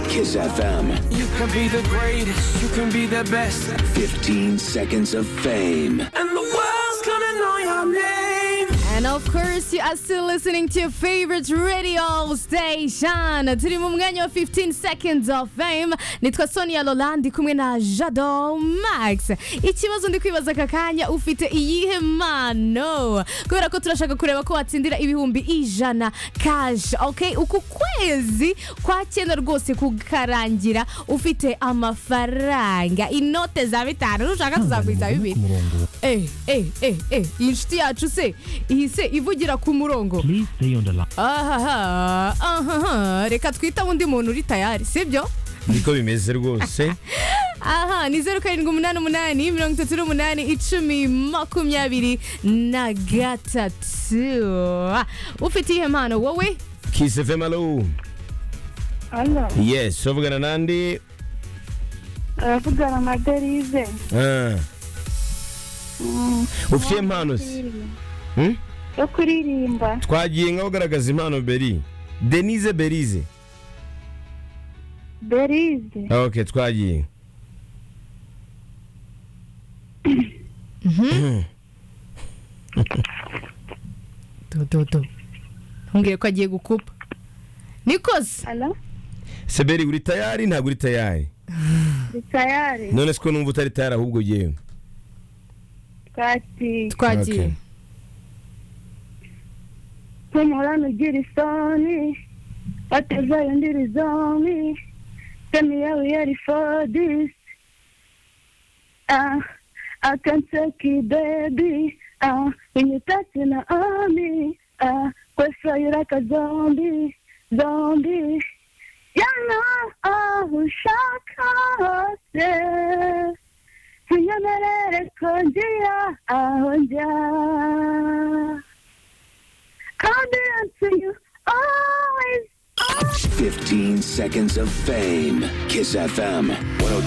Kiss FM, You can be the greatest, you can be the best. 15 seconds of fame. And the world's gonna know your name. And of course, you are still listening to your favorite radio station. Turi mu mwanya wa 15 seconds of fame. Nitwa Sonia Lola ndi kumwe na Jado Max. Ikibazo ndi kwibaza aka kanya ufite iyihe mpano? Kubera ko turashaka kureba ko watsindira ibihumbi ijana cash. Okay, uku kwezi kwa cyenda rwose kukarangira ufite amafaranga inote za bitanu ushaka tuzakwiza bibiri. Eh, eh, eh, eh, iyi nshuti yacu se ihise ivugira ku murongo Please stay on the line. ahaha ahaha reka twita undi muntu uri tayari sibyo niko bimeze rwose aha ni zeru karindwi umunani umunani mirongo itatu n'umunani icumi makumyabiri na gatatu Ah, ufite iyihe mpano wowe kiss fm alo Alo, yes uvugana nande uravugana na Derize. Ah, Mm, ufite impano se Hmm? Yo kuririmba. twagiye nkaho ugaragaza impano beri denise berize Derize. ok twagiye dododo ntumbwire ko agiye gukupa nikoze Alo, se beri uri tayari ntabwo uri tayari ndi tayari. none siko numva utari tayari ahubwo yewe Twati. twagiye Okay. Tumurana ugira isoni. Batazayo ndiri zomi. Semi yawe yari for this. Ah, I can take it, baby. Ah, when you touching on me. Ah, kwesa you're like a zombie. Zombie. yana aho ushaka hose unyemerere ko ngira aho njya confidence in you always 15 seconds of fame. Kiss FM, 102